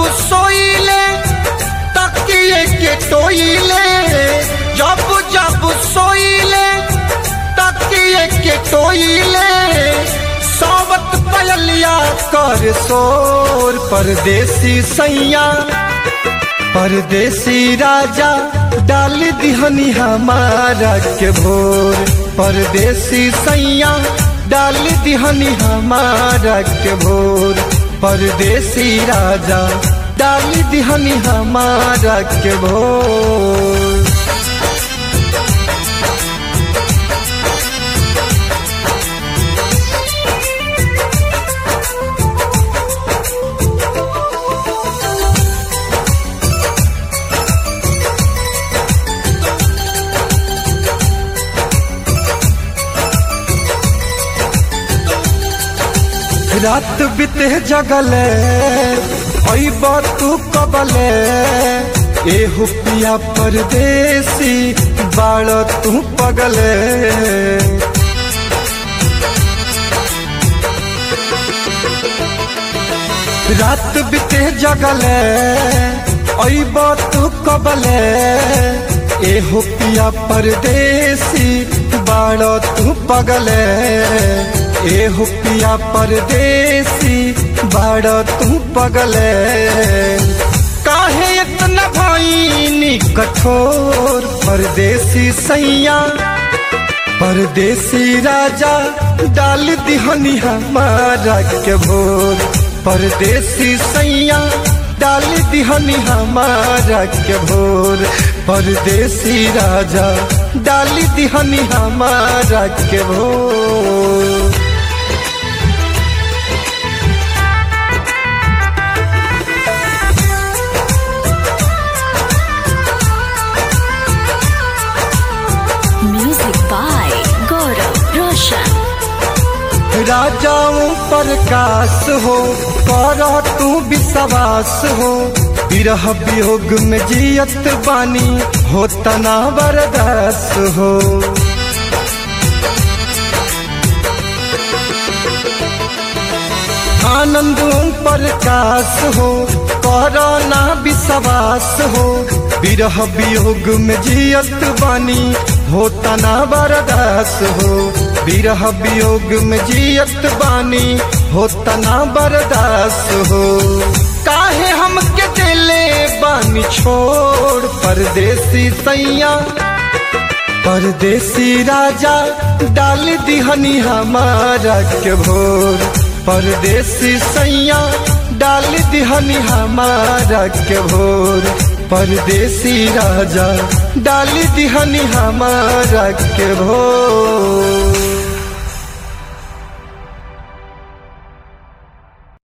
सोइले तकिए के टोइले जब जब सोइले तकिए के टोइले सावत पयलिया कर सोर परदेसी सैया परदेसी राजा डाल दिहनी हमारा के भोर परदेसी सैया डाल दिहनी हमारा के भोर परदेसी राजा डाल दिहनी हमारा के भोर रात बीते जगले अइब तू कबले ए हुपिया परदेसी बाड़ तू पगले रात बीते जगले अइब तू कबले ए हुपिया परदेसी बाड़ तू पगले ए हुपिया परदेसी बाड़ तू पगले काहे इतना भाईनी कठोर परदेसी सैया परदेसी राजा डाल दिहनी हमारा के भोर परदेसी सैया डाल दिहनी हमारा के भोर परदेसी राजा डाल दिहनी हमारा के भोर Music by Gaurav Roshan. राजाओं प्रकाश हो कर तू विश्वास हो विरह वियोग में जियत बानी हो तना बरदास हो आनंदों प्रकाश हो करना विश्वास हो विरह वियोग में जियत बानी हो तना बरदास हो विरह वियोग में जियत बानी हो तना बरदास हो काहे हमके दिले बानी छोड़ परदेसी सैया परदेसी राजा डाल दिहनी हमारा के भोर परदेसी सैया डाल दिहनी हमारा के भोर परदेसी राजा डाल दिहनी हमारा के भोर